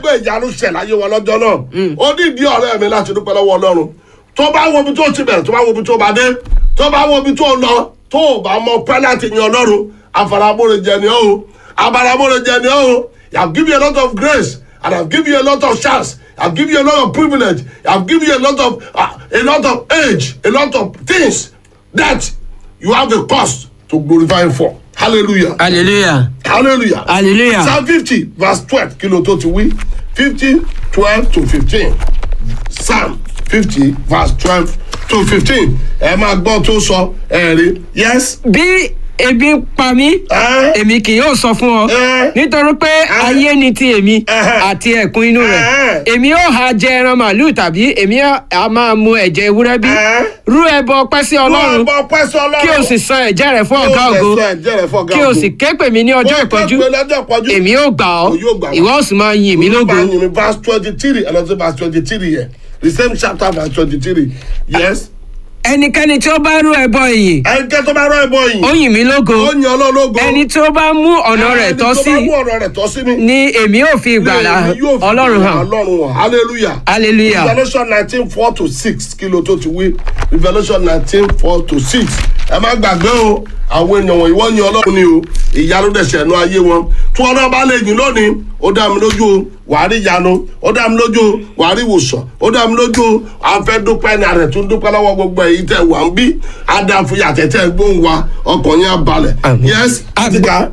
pé ìyanu ṣẹ̀ láyé wọn lọ́jọ́ náà ó ní ìdí ọ̀rẹ́ mi láti dúpẹ́ lọ́wọ́ ọlọ́run tó bá wo ibi tó ti bẹ̀rẹ̀ tó bá wo ibi tó bá dé tó bá wo ibi tó lọ tó o bá mọ pẹ́ láti yan ọlọ́run àfaramóore ni ó o àfaramóore ni ó o I have given you a lot of grace and I have given you a lot of chance I have given you a lot of privilege I have given you a lot of uh, a lot of age a lot of things that you have a cause to glorify him for hallelujah hallelujah hallelujah hallelujah psalm fifty verse twelve kí ló tó ti wí fifty twelve to fifteen psalm fifty verse twelve to fifteen ẹ máa gbọ́ tó sọ ẹ rí yes. bí ebi ń pa mí ẹ èmi kì yóò sọ fún ọ ẹ nítorí pé ayé ni ti èmi Ẹhẹ́. àti ẹ̀kún inú rẹ̀ Ẹhẹ́. èmi ó ha jẹ ẹran màálù tàbí èmi á máa mu ẹ̀jẹ̀ ewúrẹ́ bí Ẹhẹ́. rú ẹbọ ọpẹ́ sí ọlọ́run bọ́ pẹ́ sọ ọlọ́run kí o sì san ẹ̀jẹ̀ rẹ̀ fún ọ̀gá ògo kí o sì ké pè mí ní ọjọ́ ìpọ́njú èmi ó gbà ọ́ Mo yóò gbà wá. ìwọ ó sì máa yin mí lógo lógo. verse twenty three ẹ lọ sí verse twenty three yẹ the same chapter verse twenty three yes. ẹnikẹ́ni tí ó bá rú ẹbọ ìyìn ẹnikẹ́ tó bá rọ ẹbọ yìí ó yìn mí lógo ó yan ọlọ́lọ́gọ́ ẹni tí ó bá mú ọ̀nà rẹ̀ tọ́ sí ẹni tó bá mú ọ̀nà rẹ̀ tọ́ sí mi. ni èmi ó fi ìgbàlà Èmi yóò fi ọlọ́run hàn ọlọ́run hàn hallelujah. hallelujah revolution nineteen four to six kìlọ̀ tó ti wí revolution nineteen four to six ẹ má gbàgbé o àwọn èèyàn wọ̀nyí wọ́n yan ọlọ́run ni o ìyanu dẹ̀sẹ̀ ẹnu ayé wọn tí wọn náà bá lè yìn lónìí ó dá mi lójú o wàá rí ìyanu ó dá mi lójú o wàá rí ìwòsàn ó dá mi lójú o a fẹ́ dúpẹ́ ní àrẹ̀ tó ń dúpẹ́ lọ́wọ́ gbogbo èyí tẹ̀ wá ń bí adáfúyà tẹ̀tẹ̀ gbóhùn wa ọkàn yẹn á balẹ̀ Àmín. yes Àgbọ̀- àtìká